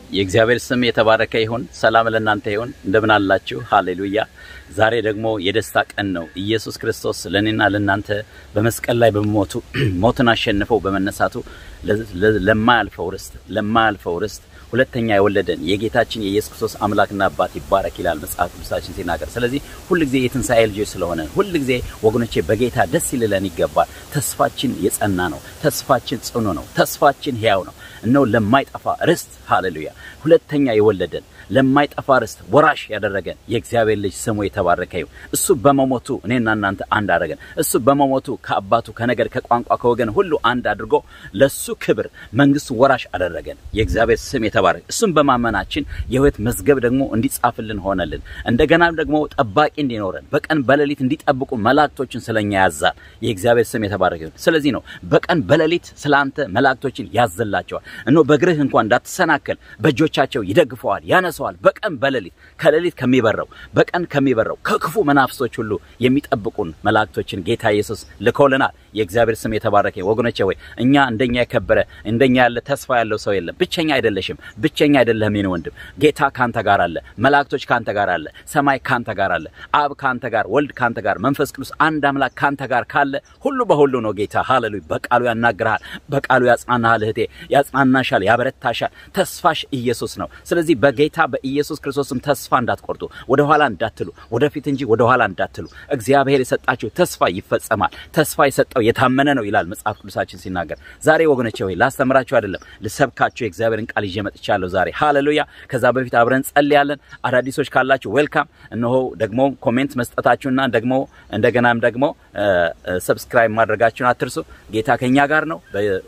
የእግዚአብሔር ስም የተባረከ ይሁን። ሰላም ለእናንተ ይሁን። እንደምን አላችሁ? ሃሌሉያ። ዛሬ ደግሞ የደስታ ቀን ነው። ኢየሱስ ክርስቶስ ለእኔና ለእናንተ በመስቀል ላይ በመሞቱ ሞትን አሸንፈው በመነሳቱ ለማያልፈው ርስት ለማያልፈው ርስት ሁለተኛ የወለደን የጌታችን የኢየሱስ ክርስቶስ አምላክና አባት ይባረክ ይላል መጽሐፍ ቅዱሳችን ሲናገር። ስለዚህ ሁልጊዜ የትንሣኤ ልጆች ስለሆነ ሁልጊዜ ወገኖቼ በጌታ ደስ ይልለን ይገባል። ተስፋችን የጸና ነው። ተስፋችን ጽኑ ነው። ተስፋችን ሕያው ነው። እነሆ ለማይጠፋ ርስት ሃሌሉያ ሁለተኛ የወለደን ለማይጠፋ ርስት ወራሽ ያደረገን የእግዚአብሔር ልጅ ስሙ የተባረከ ይሁን። እሱ በመሞቱ እኔና እናንተ አንድ አደረገን። እሱ በመሞቱ ከአባቱ ከነገድ ከቋንቋ ከወገን ሁሉ አንድ አድርጎ ለሱ ክብር መንግስቱ ወራሽ አደረገን። የእግዚአብሔር ስም የተባረከ እሱም በማመናችን የሕይወት መዝገብ ደግሞ እንዲጻፍልን ሆነልን። እንደገናም ደግሞ ጠባቂ እንዲኖረን በቀን በሌሊት እንዲጠብቁ መላእክቶችን ስለኛ ያዛል። የእግዚአብሔር ስም የተባረከ ይሁን። ስለዚህ ነው በቀን በሌሊት ስለ አንተ መላእክቶችን ያዘላቸዋል። እነሆ በእግርህ እንኳን እንዳትሰናከል በእጆቻቸው ይደግፈዋል፣ ያነሰዋል። በቀን በሌሊት ከሌሊት ከሚበረው በቀን ከሚበረው ከክፉ መናፍሶች ሁሉ የሚጠብቁን መላእክቶችን ጌታ ኢየሱስ ልኮልናል። የእግዚአብሔር ስም የተባረከ ወገኖቼ ሆይ እኛ እንደኛ የከበረ እንደኛ ያለ ተስፋ ያለው ሰው የለም። ብቸኛ አይደለሽም፣ ብቸኛ አይደለህም የኔ ወንድም። ጌታ ካንተ ጋር አለ። መላእክቶች ካንተ ጋር አለ። ሰማይ ካንተ ጋር አለ። አብ ካንተ ጋር፣ ወልድ ካንተ ጋር፣ መንፈስ ቅዱስ አንድ አምላክ ካንተ ጋር ካለ ሁሉ በሁሉ ነው ጌታ። ሃሌሉያ። በቃሉ ያናግርሃል፣ በቃሉ ያጽናናሃል። እህቴ ያጽናናሻል፣ ያበረታሻል። ተስፋሽ ኢየሱስ ነው። ስለዚህ በጌታ በኢየሱስ ክርስቶስም ተስፋ እንዳትቆርጡ፣ ወደ ኋላ እንዳትሉ፣ ወደፊት እንጂ ወደ ኋላ እንዳትሉ። እግዚአብሔር የሰጣችሁ ተስፋ ይፈጸማል። ተስፋ የሰጠው የታመነ ነው ይላል መጽሐፍ ቅዱሳችን ሲናገር። ዛሬ ወገኖቼ ሆይ ላስተምራችሁ አይደለም ልሰብካችሁ የእግዚአብሔርን ቃል ይዤ መጥቻለሁ ዛሬ። ሃሌሉያ። ከዛ በፊት አብረን ጸልያለን። አዳዲሶች ካላችሁ ዌልካም። እነሆ ደግሞ ኮሜንት መስጠታችሁና ደግሞ እንደገናም ደግሞ ሰብስክራይብ ማድረጋችሁን አትርሱ። ጌታ ከኛ ጋር ነው።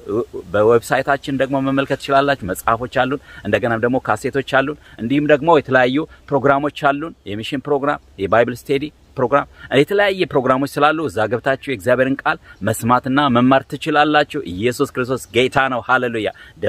በዌብሳይታችን ደግሞ መመልከት ትችላላችሁ። መጽሐፎች አሉን። እንደገናም ደግሞ ካሴቶች አሉን። እንዲሁም ደግሞ የተለያዩ ፕሮግራሞች አሉን። የሚሽን ፕሮግራም፣ የባይብል ስቴዲ ፕሮግራም የተለያየ ፕሮግራሞች ስላሉ እዛ ገብታችሁ የእግዚአብሔርን ቃል መስማትና መማር ትችላላችሁ። ኢየሱስ ክርስቶስ ጌታ ነው። ሃሌሉያ።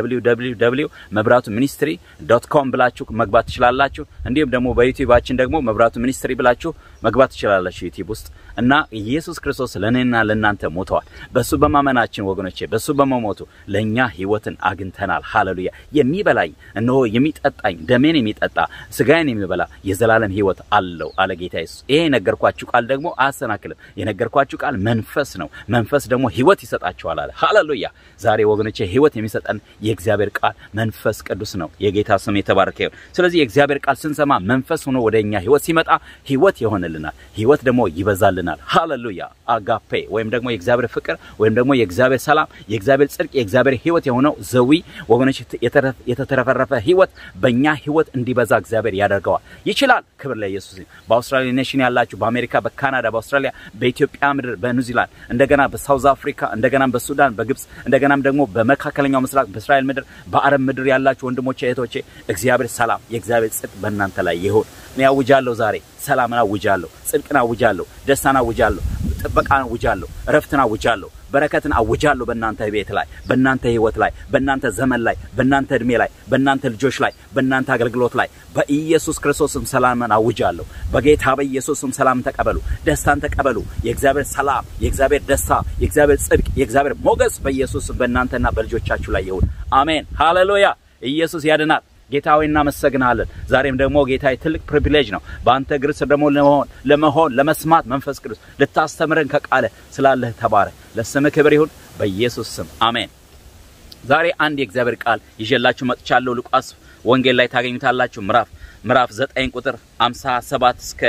www መብራቱ ሚኒስትሪ ዶት ኮም ብላችሁ መግባት ትችላላችሁ። እንዲሁም ደግሞ በዩቲዩባችን ደግሞ መብራቱ ሚኒስትሪ ብላችሁ መግባት ትችላላችሁ ዩቲዩብ ውስጥ እና ኢየሱስ ክርስቶስ ለእኔና ለእናንተ ሞተዋል። በእሱ በማመናችን ወገኖቼ፣ በእሱ በመሞቱ ለእኛ ሕይወትን አግኝተናል። ሃሌሉያ። የሚበላኝ እነሆ የሚጠጣኝ ደሜን የሚጠጣ ስጋዬን የሚበላ የዘላለም ሕይወት አለው አለ ጌታ ኢየሱስ። ይሄ የነገርኳችሁ ቃል ደግሞ አያሰናክልም። የነገርኳችሁ ቃል መንፈስ ነው። መንፈስ ደግሞ ሕይወት ይሰጣችኋል አለ። ሃሌሉያ። ዛሬ ወገኖቼ ሕይወት የሚሰጠን የእግዚአብሔር ቃል መንፈስ ቅዱስ ነው። የጌታ ስም የተባረከ ይሁን። ስለዚህ የእግዚአብሔር ቃል ስንሰማ መንፈስ ሆኖ ወደ እኛ ሕይወት ሲመጣ ሕይወት ይሆንልናል። ሕይወት ደግሞ ይበዛልናል። ሃሌሉያ። አጋፔ ወይም ደግሞ የእግዚአብሔር ፍቅር ወይም ደግሞ የእግዚአብሔር ሰላም፣ የእግዚአብሔር ጽድቅ፣ የእግዚአብሔር ሕይወት የሆነው ዘዊ ወገኖች የተተረፈረፈ ሕይወት በእኛ ሕይወት እንዲበዛ እግዚአብሔር ያደርገዋል። ይችላል። ክብር ለኢየሱስ። በአውስትራሊያ ኔሽን ያላችሁ በአሜሪካ፣ በካናዳ፣ በአውስትራሊያ፣ በኢትዮጵያ ምድር፣ በኒውዚላንድ እንደገና በሳውዝ አፍሪካ እንደገናም በሱዳን፣ በግብጽ እንደገናም ደግሞ በመካከለኛው ምስራቅ በእስራኤል ምድር፣ በአረብ ምድር ያላችሁ ወንድሞቼ እህቶቼ እግዚአብሔር ሰላም የእግዚአብሔር ጽድቅ በእናንተ ላይ ይሁን። እኔ አውጃለሁ ዛሬ ሰላምን አውጃለሁ፣ ጽድቅን አውጃለሁ፣ ደስታን አውጃለሁ፣ ጥበቃን አውጃለሁ፣ እረፍትን አውጃለሁ፣ በረከትን አውጃለሁ በእናንተ ቤት ላይ፣ በእናንተ ህይወት ላይ፣ በእናንተ ዘመን ላይ፣ በእናንተ እድሜ ላይ፣ በእናንተ ልጆች ላይ፣ በእናንተ አገልግሎት ላይ በኢየሱስ ክርስቶስም ሰላምን አውጃለሁ። በጌታ በኢየሱስም ሰላምን ተቀበሉ፣ ደስታን ተቀበሉ። የእግዚአብሔር ሰላም፣ የእግዚአብሔር ደስታ፣ የእግዚአብሔር ጽድቅ፣ የእግዚአብሔር ሞገስ በኢየሱስም በእናንተና በልጆቻችሁ ላይ ይሁን። አሜን። ሃሌሉያ። ኢየሱስ ያድናል። ጌታ ሆይ እናመሰግናለን። ዛሬም ደግሞ ጌታ ትልቅ ፕሪቪሌጅ ነው በአንተ እግር ስር ደግሞ ለመሆን ለመሆን ለመስማት መንፈስ ቅዱስ ልታስተምረን ከቃለ ስላለህ ተባረክ። ለስምህ ክብር ይሁን በኢየሱስ ስም አሜን። ዛሬ አንድ የእግዚአብሔር ቃል ይዤላችሁ መጥቻለሁ። ሉቃስ ወንጌል ላይ ታገኙታላችሁ። ምዕራፍ ምዕራፍ 9 ቁጥር 57 እስከ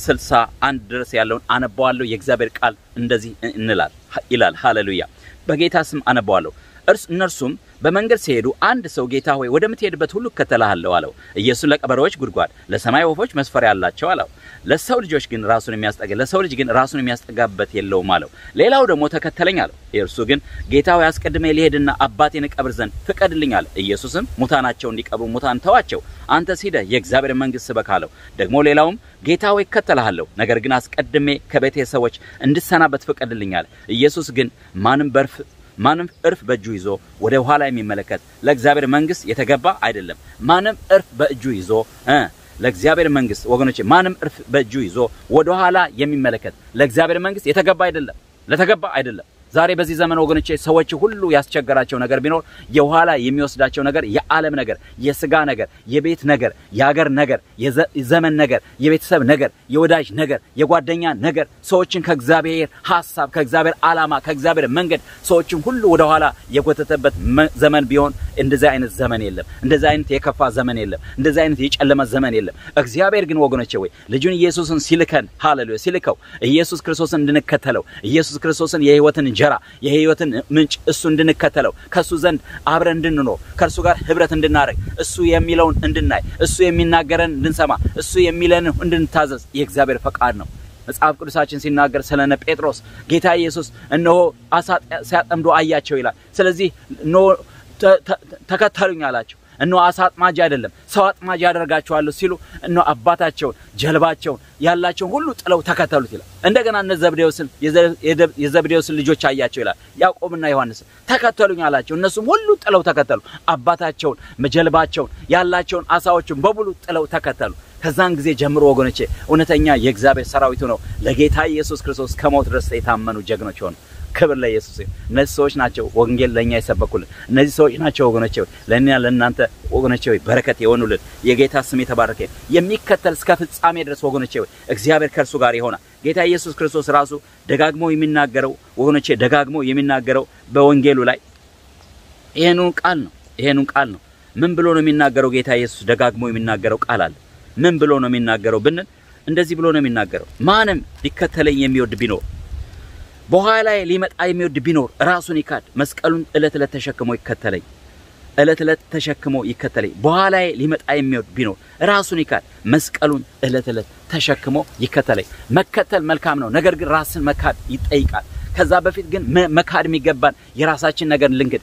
61 ድረስ ያለውን አነባዋለሁ። የእግዚአብሔር ቃል እንደዚህ እንላል ይላል። ሃሌሉያ። በጌታ ስም አነባዋለሁ። እርስ እነርሱም በመንገድ ሲሄዱ አንድ ሰው ጌታ ሆይ ወደምትሄድበት ሁሉ እከተልሃለሁ አለው። ኢየሱስ ለቀበሮዎች ጉድጓድ፣ ለሰማይ ወፎች መስፈሪያ አላቸው አለው። ለሰው ልጆች ግን ራሱን የሚያስጠጋ ለሰው ልጅ ግን ራሱን የሚያስጠጋበት የለውም አለው። ሌላው ደግሞ ተከተለኝ አለው። እርሱ ግን ጌታ ሆይ አስቀድሜ ልሄድና አባቴን እቀብር ዘንድ ፍቀድልኝ አለ። ኢየሱስም ሙታናቸው እንዲቀብሩ ሙታን ተዋቸው፣ አንተስ ሂደህ የእግዚአብሔር መንግሥት ስበክ አለው። ደግሞ ሌላውም ጌታ ሆይ እከተልሃለሁ፣ ነገር ግን አስቀድሜ ከቤቴ ሰዎች እንድሰናበት ፍቀድልኝ አለ። ኢየሱስ ግን ማንም በርፍ ማንም እርፍ በእጁ ይዞ ወደ ኋላ የሚመለከት ለእግዚአብሔር መንግሥት የተገባ አይደለም። ማንም እርፍ በእጁ ይዞ እ ለእግዚአብሔር መንግሥት ወገኖቼ፣ ማንም እርፍ በእጁ ይዞ ወደ ኋላ የሚመለከት ለእግዚአብሔር መንግሥት የተገባ አይደለም። ለተገባ አይደለም። ዛሬ በዚህ ዘመን ወገኖቼ ሰዎች ሁሉ ያስቸገራቸው ነገር ቢኖር የኋላ የሚወስዳቸው ነገር የዓለም ነገር፣ የስጋ ነገር፣ የቤት ነገር፣ የሀገር ነገር፣ የዘመን ነገር፣ የቤተሰብ ነገር፣ የወዳጅ ነገር፣ የጓደኛ ነገር ሰዎችን ከእግዚአብሔር ሀሳብ፣ ከእግዚአብሔር ዓላማ፣ ከእግዚአብሔር መንገድ ሰዎችን ሁሉ ወደኋላ የጎተተበት ዘመን ቢሆን እንደዚህ አይነት ዘመን የለም። እንደዚህ አይነት የከፋ ዘመን የለም። እንደዚህ አይነት የጨለመ ዘመን የለም። እግዚአብሔር ግን ወገኖቼ ወይ ልጁን ኢየሱስን ሲልከን ሃሌሉያ ሲልከው ኢየሱስ ክርስቶስን እንድንከተለው ኢየሱስ ክርስቶስን የህይወትን እንጀራ የህይወትን ምንጭ እሱ እንድንከተለው ከእሱ ዘንድ አብረን እንድንኖር ከእርሱ ጋር ህብረት እንድናደርግ እሱ የሚለውን እንድናይ እሱ የሚናገረን እንድንሰማ እሱ የሚለንን እንድንታዘዝ የእግዚአብሔር ፈቃድ ነው። መጽሐፍ ቅዱሳችን ሲናገር ስለነ ጴጥሮስ ጌታ ኢየሱስ እነሆ አሳ ሲያጠምዱ አያቸው ይላል። ስለዚህ እነሆ ተከተሉኝ አላቸው። እነሆ አሳ አጥማጅ አይደለም ሰው አጥማጅ ያደርጋቸዋለሁ ሲሉ እነሆ አባታቸውን ጀልባቸውን ያላቸውን ሁሉ ጥለው ተከተሉት ይላል። እንደገና እነ ዘብዴዎስን የዘብዴዎስን ልጆች አያቸው ይላል። ያዕቆብና ዮሐንስን ተከተሉኝ አላቸው። እነሱም ሁሉ ጥለው ተከተሉ። አባታቸውን፣ ጀልባቸውን፣ ያላቸውን አሳዎችን በሙሉ ጥለው ተከተሉ። ከዛን ጊዜ ጀምሮ ወገኖቼ እውነተኛ የእግዚአብሔር ሰራዊቱ ነው ለጌታ ኢየሱስ ክርስቶስ ከሞት ድረስ የታመኑ ጀግኖች ሆኑ። ክብር ለኢየሱስ ይሁን። እነዚህ ሰዎች ናቸው ወንጌል ለእኛ የሰበኩልን። እነዚህ ሰዎች ናቸው ወገኖቼ ለእኛ ለእናንተ ወገኖቼ በረከት የሆኑልን። የጌታ ስም የተባረከ የሚከተል እስከ ፍጻሜ ድረስ ወገኖቼ እግዚአብሔር ከእርሱ ጋር ይሆናል። ጌታ ኢየሱስ ክርስቶስ ራሱ ደጋግሞ የሚናገረው ወገኖቼ ደጋግሞ የሚናገረው በወንጌሉ ላይ ይሄኑ ቃል ነው። ይሄኑ ቃል ነው። ምን ብሎ ነው የሚናገረው? ጌታ ኢየሱስ ደጋግሞ የሚናገረው ቃል አለ። ምን ብሎ ነው የሚናገረው ብንል እንደዚህ ብሎ ነው የሚናገረው። ማንም ሊከተለኝ የሚወድ ቢኖር በኋላ ላይ ሊመጣ የሚወድ ቢኖር ራሱን ይካድ፣ መስቀሉን ዕለት ዕለት ተሸክሞ ይከተለኝ። ዕለት ዕለት ተሸክሞ ይከተለኝ። በኋላ ላይ ሊመጣ የሚወድ ቢኖር ራሱን ይካድ፣ መስቀሉን ዕለት ዕለት ተሸክሞ ይከተለኝ። መከተል መልካም ነው፣ ነገር ግን ራስን መካድ ይጠይቃል። ከዛ በፊት ግን መካድ የሚገባን የራሳችን ነገር ልንክድ፣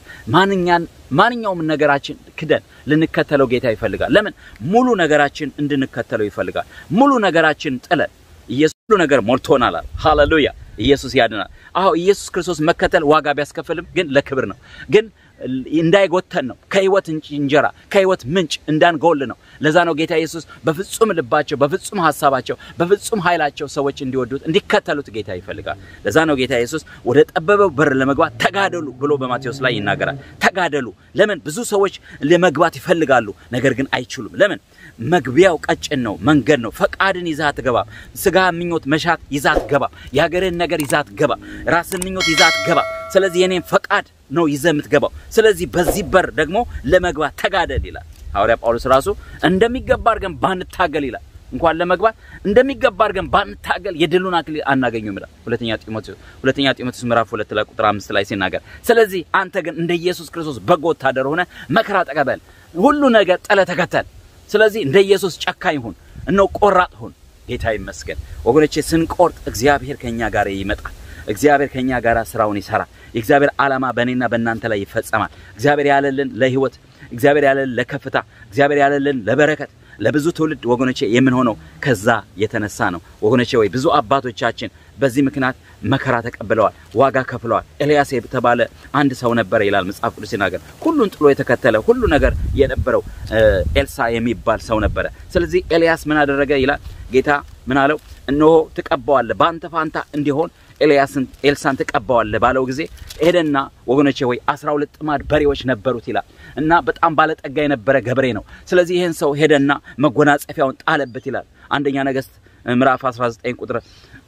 ማንኛውም ነገራችን ክደን ልንከተለው ጌታ ይፈልጋል። ለምን ሙሉ ነገራችን እንድንከተለው ይፈልጋል። ሙሉ ነገራችን ጥለን ኢየሱስ ሁሉ ነገር ሞልቶናል። ሃሌሉያ! ኢየሱስ ያድናል። አዎ ኢየሱስ ክርስቶስ መከተል ዋጋ ቢያስከፍልም ግን ለክብር ነው ግን እንዳይጎተን ነው። ከህይወት እንጀራ ከህይወት ምንጭ እንዳንጎል ነው። ለዛ ነው ጌታ ኢየሱስ በፍጹም ልባቸው፣ በፍጹም ሀሳባቸው፣ በፍጹም ኃይላቸው ሰዎች እንዲወዱት እንዲከተሉት ጌታ ይፈልጋል። ለዛ ነው ጌታ ኢየሱስ ወደ ጠበበው በር ለመግባት ተጋደሉ ብሎ በማቴዎስ ላይ ይናገራል። ተጋደሉ። ለምን ብዙ ሰዎች ለመግባት ይፈልጋሉ፣ ነገር ግን አይችሉም። ለምን መግቢያው ቀጭን ነው፣ መንገድ ነው። ፈቃድን ይዛ አትገባም። ስጋ ምኞት መሻት ይዛ አትገባም። የሀገርህን ነገር ይዛ አትገባም። ራስን ምኞት ይዛ አትገባም። ስለዚህ የኔን ፈቃድ ነው ይዘህ የምትገባው። ስለዚህ በዚህ በር ደግሞ ለመግባት ተጋደል ይላል ሐዋርያ ጳውሎስ ራሱ እንደሚገባ አድርገን ባንታገል ይላል እንኳን ለመግባት እንደሚገባ አድርገን ባንታገል የድሉን አክሊል አናገኙም ይላል ሁለተኛ ጢሞቴዎስ ሁለተኛ ጢሞቴዎስ ምዕራፍ ሁለት ላይ ቁጥር አምስት ላይ ሲናገር ስለዚህ አንተ ግን እንደ ኢየሱስ ክርስቶስ በጎ ወታደር ሆነ መከራ ተቀበል፣ ሁሉ ነገር ጥለህ ተከተል። ስለዚህ እንደ ኢየሱስ ጨካኝ ሁን፣ እነሆ ቆራጥ ሁን። ጌታ ይመስገን ወገኖቼ፣ ስንቆርጥ እግዚአብሔር ከኛ ጋር ይመጣል። እግዚአብሔር ከኛ ጋር ስራውን ይሰራል። የእግዚአብሔር ዓላማ በእኔና በእናንተ ላይ ይፈጸማል። እግዚአብሔር ያለልን ለህይወት፣ እግዚአብሔር ያለልን ለከፍታ፣ እግዚአብሔር ያለልን ለበረከት ለብዙ ትውልድ ወገኖቼ የምንሆነው ከዛ የተነሳ ነው። ወገኖቼ ወይ ብዙ አባቶቻችን በዚህ ምክንያት መከራ ተቀብለዋል፣ ዋጋ ከፍለዋል። ኤልያስ የተባለ አንድ ሰው ነበረ ይላል መጽሐፍ ቅዱስ ሲናገር። ሁሉን ጥሎ የተከተለ ሁሉ ነገር የነበረው ኤልሳ የሚባል ሰው ነበረ። ስለዚህ ኤልያስ ምን አደረገ ይላል ጌታ ምን አለው? እነሆ ትቀባዋለህ፣ በአንተ ፋንታ እንዲሆን ኤልያስን ኤልሳን ትቀባዋለህ ባለው ጊዜ ሄደና ወገኖቼ ወይ አስራ ሁለት ጥማድ በሬዎች ነበሩት ይላል እና በጣም ባለጠጋ የነበረ ገበሬ ነው። ስለዚህ ይህን ሰው ሄደና መጎናጸፊያውን ጣለበት ይላል አንደኛ ነገሥት ምዕራፍ 19 ቁጥር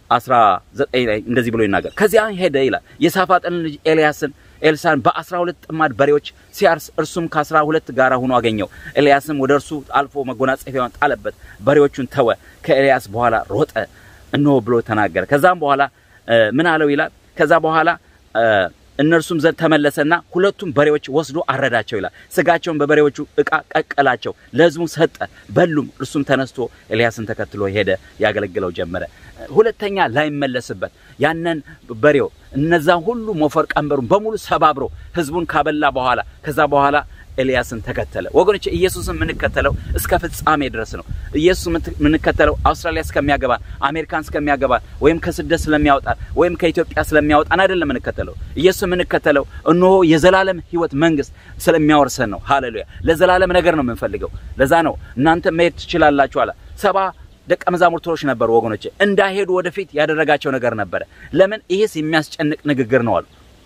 19 ላይ እንደዚህ ብሎ ይናገር። ከዚያ ሄደ ይላል የሳፋጥን ልጅ ኤልያስን ኤልሳን በአስራ ሁለት ጥማድ በሬዎች ሲያርስ እርሱም ከአስራ ሁለት ጋር ሆኖ አገኘው። ኤልያስም ወደ እርሱ አልፎ መጎናጸፊያውን ጣለበት፣ በሬዎቹን ተወ፣ ከኤልያስ በኋላ ሮጠ እነሆ ብሎ ተናገረ። ከዛም በኋላ ምን አለው ይላል ከዛ በኋላ እነርሱም ዘንድ ተመለሰና ሁለቱም በሬዎች ወስዶ አረዳቸው ይላል። ስጋቸውን በበሬዎቹ እቃ ቀቀላቸው፣ ለሕዝቡ ሰጠ፣ በሉም። እርሱም ተነስቶ ኤልያስን ተከትሎ ሄደ፣ ያገለግለው ጀመረ። ሁለተኛ ላይመለስበት ያንን በሬው እነዛን ሁሉ ሞፈር ቀንበሩን በሙሉ ሰባብሮ ሕዝቡን ካበላ በኋላ ከዛ በኋላ ኤልያስን ተከተለ። ወገኖች ኢየሱስን የምንከተለው እስከ ፍጻሜ ድረስ ነው። ኢየሱስ የምንከተለው አውስትራሊያ እስከሚያገባን፣ አሜሪካን እስከሚያገባን፣ ወይም ከስደት ስለሚያወጣን ወይም ከኢትዮጵያ ስለሚያወጣን አይደለም የምንከተለው። ኢየሱስ የምንከተለው እነሆ የዘላለም ሕይወት መንግስት ስለሚያወርሰን ነው። ሃሌሉያ! ለዘላለም ነገር ነው የምንፈልገው። ለዛ ነው እናንተ መሄድ ትችላላችሁ አለ። ሰባ ደቀ መዛሙርቶች ነበሩ ወገኖቼ። እንዳይሄዱ ወደፊት ያደረጋቸው ነገር ነበረ። ለምን? ይሄስ የሚያስጨንቅ ንግግር ነው አሉ።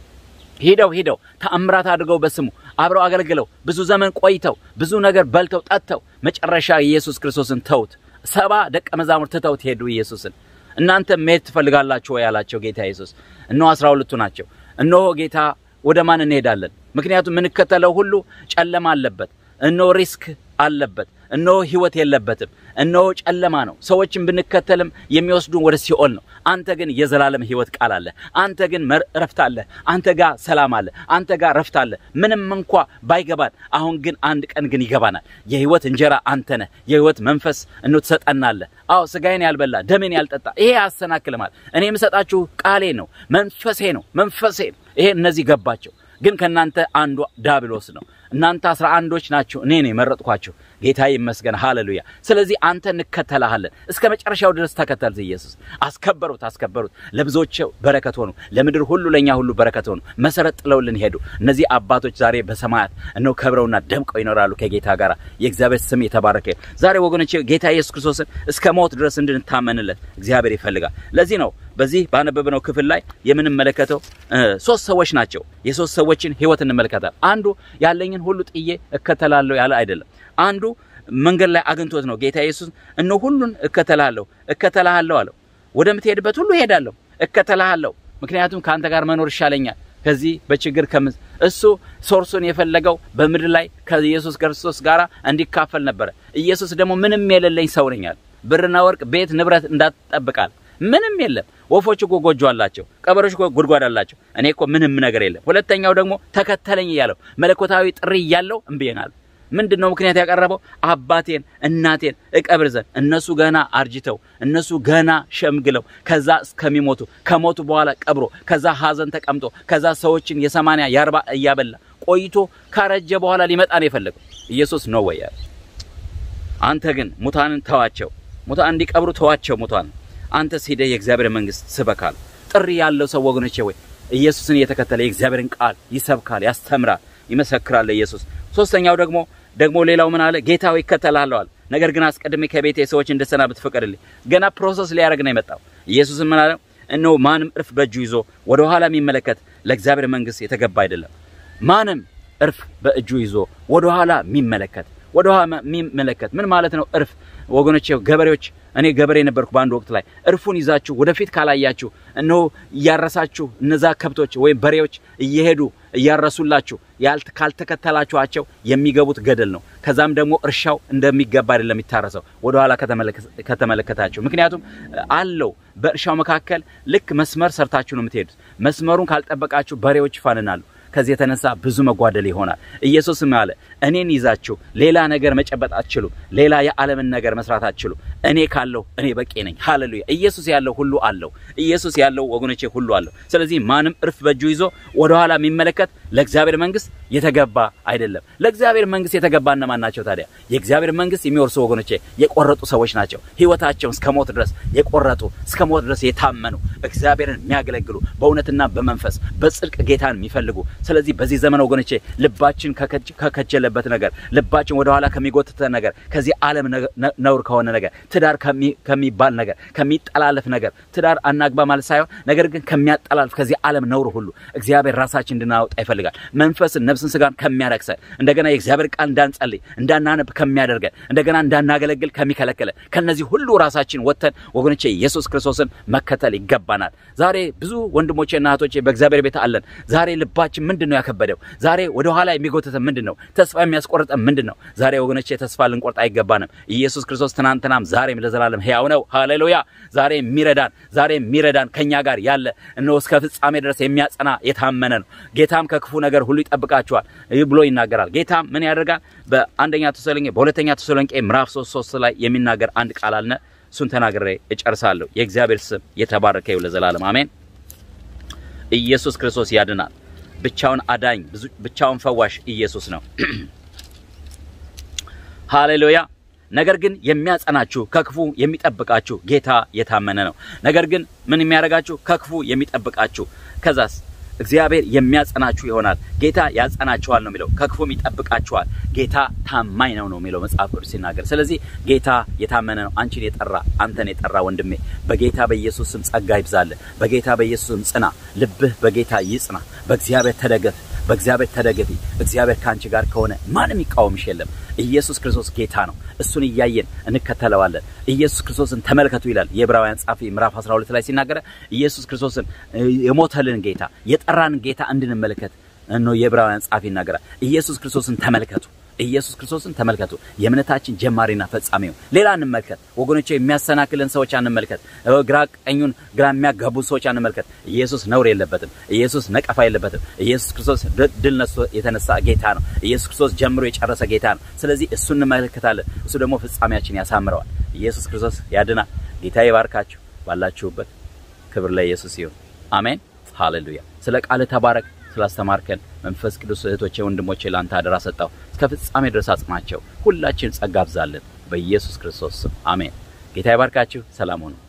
ሂደው ሂደው ተአምራት አድርገው በስሙ አብረው አገልግለው ብዙ ዘመን ቆይተው ብዙ ነገር በልተው ጠጥተው መጨረሻ ኢየሱስ ክርስቶስን ተውት። ሰባ ደቀ መዛሙርት ትተውት ሄዱ ኢየሱስን። እናንተ መሄድ ትፈልጋላችሁ ወይ አላቸው ጌታ ኢየሱስ። እነሆ አስራ ሁለቱ ናቸው። እነሆ ጌታ ወደ ማን እንሄዳለን? ምክንያቱም የምንከተለው ሁሉ ጨለማ አለበት፣ እነሆ ሪስክ አለበት፣ እነሆ ህይወት የለበትም፣ እነሆ ጨለማ ነው። ሰዎችን ብንከተልም የሚወስዱን ወደ ሲኦል ነው። አንተ ግን የዘላለም ህይወት ቃል አለ። አንተ ግን ረፍት አለ። አንተ ጋር ሰላም አለ። አንተ ጋር ረፍት አለ። ምንም እንኳ ባይገባን፣ አሁን ግን አንድ ቀን ግን ይገባናል። የህይወት እንጀራ አንተ ነህ። የህይወት መንፈስ እኖ ትሰጠናለህ። አዎ ስጋዬን ያልበላ ደሜን ያልጠጣ ይሄ ያሰናክልማል። እኔ የምሰጣችሁ ቃሌ ነው፣ መንፈሴ ነው፣ መንፈሴ ነው። ይሄ እነዚህ ገባቸው። ግን ከእናንተ አንዱ ዳብሎስ ነው። እናንተ አስራ አንዶች ናችሁ፣ እኔ ነው የመረጥኳችሁ። ጌታ ይመስገን፣ ሃሌሉያ። ስለዚህ አንተ እንከተልሃለን፣ እስከ መጨረሻው ድረስ ተከተል። ኢየሱስ አስከበሩት፣ አስከበሩት። ለብዙዎች በረከት ሆኑ፣ ለምድር ሁሉ ለእኛ ሁሉ በረከት ሆኑ። መሰረት ጥለውልን ሄዱ። እነዚህ አባቶች ዛሬ በሰማያት እነሆ ከብረውና ደምቀው ይኖራሉ ከጌታ ጋር። የእግዚአብሔር ስም የተባረከ ይሁን። ዛሬ ወገኖቼ ጌታ ኢየሱስ ክርስቶስን እስከ ሞት ድረስ እንድንታመንለት እግዚአብሔር ይፈልጋል። ለዚህ ነው በዚህ ባነበብነው ክፍል ላይ የምንመለከተው ሶስት ሰዎች ናቸው። የሶስት ሰዎችን ህይወት እንመለከታል። አንዱ ያለኝን ሁሉ ጥዬ እከተላለሁ ያለ አይደለም። አንዱ መንገድ ላይ አግኝቶት ነው ጌታ ኢየሱስ እነሆ ሁሉን እከተላለሁ እከተላለሁ አለው። ወደምትሄድበት ሁሉ እሄዳለሁ፣ እከተላለሁ፣ ምክንያቱም ከአንተ ጋር መኖር ይሻለኛል ከዚህ በችግር ከምዝ እሱ ሶርሱን የፈለገው በምድር ላይ ከኢየሱስ ክርስቶስ ጋር እንዲካፈል ነበረ። ኢየሱስ ደግሞ ምንም የሌለኝ ሰው ነኝ አለ። ብርና ወርቅ፣ ቤት፣ ንብረት እንዳትጠብቃል ምንም የለም። ወፎች እኮ ጎጆ አላቸው፣ ቀበሮች እኮ ጉድጓድ አላቸው። እኔ እኮ ምንም ነገር የለም። ሁለተኛው ደግሞ ተከተለኝ እያለው መለኮታዊ ጥሪ እያለው እምብዬናል። ምንድን ነው ምክንያት ያቀረበው? አባቴን እናቴን እቀብር ዘንድ እነሱ ገና አርጅተው እነሱ ገና ሸምግለው ከዛ እስከሚሞቱ ከሞቱ በኋላ ቀብሮ ከዛ ሀዘን ተቀምጦ ከዛ ሰዎችን የሰማንያ የአርባ እያበላ ቆይቶ ካረጀ በኋላ ሊመጣ ነው የፈለገው ኢየሱስ ነው ወይ ያለ። አንተ ግን ሙታንን ተዋቸው፣ ሙታን እንዲቀብሩ ተዋቸው ሙታን አንተ ሄደህ የእግዚአብሔር መንግስት ስበካል። ጥሪ ያለው ሰው ወገኖቼ ወይ ኢየሱስን እየተከተለ የእግዚአብሔርን ቃል ይሰብካል፣ ያስተምራል፣ ይመሰክራል ኢየሱስ። ሶስተኛው ደግሞ ደግሞ ሌላው ምን አለ? ጌታው ይከተላለዋል። ነገር ግን አስቀድሜ ከቤቴ ሰዎች እንድሰናበት ፍቀድልኝ። ገና ፕሮሰስ ሊያደርግ ነው የመጣው። ኢየሱስም ምን አለ? እነሆ ማንም እርፍ በእጁ ይዞ ወደ ኋላ የሚመለከት ለእግዚአብሔር መንግስት የተገባ አይደለም። ማንም እርፍ በእጁ ይዞ ወደ ኋላ የሚመለከት ወደ ኋላ የሚመለከት ምን ማለት ነው? እርፍ ወገኖቼ ገበሬዎች እኔ ገበሬ ነበርኩ በአንድ ወቅት ላይ እርፉን ይዛችሁ ወደፊት ካላያችሁ እነሆ እያረሳችሁ እነዛ ከብቶች ወይም በሬዎች እየሄዱ እያረሱላችሁ ካልተከተላችኋቸው የሚገቡት ገደል ነው። ከዛም ደግሞ እርሻው እንደሚገባ አይደለም የሚታረሰው ወደኋላ ከተመለከታችሁ። ምክንያቱም አለው በእርሻው መካከል ልክ መስመር ሰርታችሁ ነው የምትሄዱት። መስመሩን ካልጠበቃችሁ በሬዎች ይፋንናሉ። ከዚህ የተነሳ ብዙ መጓደል ይሆናል። ኢየሱስም አለ እኔን ይዛችሁ ሌላ ነገር መጨበጥ አትችሉም፣ ሌላ የዓለምን ነገር መስራት አትችሉም። እኔ ካለው እኔ በቂ ነኝ። ሃሌሉያ! ኢየሱስ ያለው ሁሉ አለው። ኢየሱስ ያለው ወገኖቼ ሁሉ አለው። ስለዚህ ማንም እርፍ በእጁ ይዞ ወደኋላ የሚመለከት ለእግዚአብሔር መንግስት የተገባ አይደለም። ለእግዚአብሔር መንግስት የተገባ እነማን ናቸው ታዲያ? የእግዚአብሔር መንግስት የሚወርሱ ወገኖቼ የቆረጡ ሰዎች ናቸው። ህይወታቸውን እስከ ሞት ድረስ የቆረጡ እስከ ሞት ድረስ የታመኑ እግዚአብሔርን የሚያገለግሉ በእውነትና በመንፈስ በጽድቅ ጌታን የሚፈልጉ ስለዚህ በዚህ ዘመን ወገኖቼ ልባችን ከከጀለበት ነገር ልባችን ወደኋላ ከሚጎትተ ነገር ከዚህ ዓለም ነውር ከሆነ ነገር ትዳር ከሚባል ነገር ከሚጠላለፍ ነገር ትዳር አናግባ ማለት ሳይሆን ነገር ግን ከሚያጠላልፍ ከዚህ ዓለም ነውር ሁሉ እግዚአብሔር ራሳችን እንድናወጣ ይፈልጋል። መንፈስን፣ ነፍስን፣ ስጋን ከሚያረክሰን እንደገና የእግዚአብሔር ቃል እንዳንጸልይ እንዳናነብ ከሚያደርገን እንደገና እንዳናገለግል ከሚከለክለን ከነዚህ ሁሉ ራሳችን ወጥተን ወገኖቼ ኢየሱስ ክርስቶስን መከተል ይገባናል። ዛሬ ብዙ ወንድሞቼና እህቶቼ በእግዚአብሔር ቤት አለን። ዛሬ ልባችን ምንድን ነው ያከበደው? ዛሬ ወደ ኋላ የሚጎተተ ምንድን ነው? ተስፋ የሚያስቆርጠን ምንድን ነው? ዛሬ ወገኖቼ ተስፋ ልንቆርጥ አይገባንም። ኢየሱስ ክርስቶስ ትናንትናም ዛሬም ለዘላለም ሕያው ነው። ሃሌሉያ! ዛሬ የሚረዳን ዛሬ የሚረዳን ከኛ ጋር ያለ እነሆ እስከ ፍጻሜ ድረስ የሚያጸና የታመነ ነው። ጌታም ከክፉ ነገር ሁሉ ይጠብቃችኋል ብሎ ይናገራል። ጌታም ምን ያደርጋል? በአንደኛ ተሰሎንቄ በሁለተኛ ተሰሎንቄ ምዕራፍ ሶስት ሶስት ላይ የሚናገር አንድ ቃል አለ። እሱን ተናግሬ እጨርሳለሁ። የእግዚአብሔር ስም የተባረከ ይሁን ለዘላለም አሜን። ኢየሱስ ክርስቶስ ያድናል። ብቻውን አዳኝ ብቻውን ፈዋሽ ኢየሱስ ነው። ሃሌሉያ። ነገር ግን የሚያጸናችሁ ከክፉ የሚጠብቃችሁ ጌታ የታመነ ነው። ነገር ግን ምን የሚያደርጋችሁ ከክፉ የሚጠብቃችሁ ከዛስ እግዚአብሔር የሚያጸናችሁ ይሆናል። ጌታ ያጸናችኋል ነው የሚለው። ከክፉም ይጠብቃችኋል። ጌታ ታማኝ ነው ነው የሚለው መጽሐፍ ቅዱስ ሲናገር። ስለዚህ ጌታ የታመነ ነው። አንቺን የጠራ አንተን የጠራ ወንድሜ በጌታ በኢየሱስ ስም ጸጋ ይብዛልህ። በጌታ በኢየሱስ ስም ጽና። ልብህ በጌታ ይጽና። በእግዚአብሔር ተደገፍ። በእግዚአብሔር ተደገፊ። እግዚአብሔር ከአንቺ ጋር ከሆነ ማንም ይቃወምሽ የለም። ኢየሱስ ክርስቶስ ጌታ ነው። እሱን እያየን እንከተለዋለን። ኢየሱስ ክርስቶስን ተመልከቱ ይላል የዕብራውያን ጻፊ ምዕራፍ 12 ላይ ሲናገረ ኢየሱስ ክርስቶስን የሞተልን ጌታ የጠራን ጌታ እንድንመለከት እነሆ የዕብራውያን ጻፊ ይናገራል። ኢየሱስ ክርስቶስን ተመልከቱ። ኢየሱስ ክርስቶስን ተመልከቱ። የእምነታችን ጀማሪና ፈጻሚው ሌላ እንመልከት ወገኖቼ። የሚያሰናክልን ሰዎች አንመልከት። ግራ ቀኙን ግራ የሚያጋቡ ሰዎች አንመልከት። ኢየሱስ ነውር የለበትም። ኢየሱስ ነቀፋ የለበትም። ኢየሱስ ክርስቶስ ድል ነስቶ የተነሳ ጌታ ነው። ኢየሱስ ክርስቶስ ጀምሮ የጨረሰ ጌታ ነው። ስለዚህ እሱ እንመለከታለን። እሱ ደግሞ ፍጻሜያችን ያሳምረዋል። ኢየሱስ ክርስቶስ ያድናል። ጌታ ይባርካችሁ። ባላችሁበት ክብር ለኢየሱስ ይሁን። አሜን። ሃሌሉያ። ስለ ቃል ተባረክ። ስላስተማርከን መንፈስ ቅዱስ እህቶቼ፣ ወንድሞቼ ለአንተ አደራ ሰጣው። እስከ ፍጻሜ ድረስ አጽናቸው። ሁላችን ጸጋ አብዛለን። በኢየሱስ ክርስቶስ ስም አሜን። ጌታ ይባርካችሁ። ሰላም ሁኑ።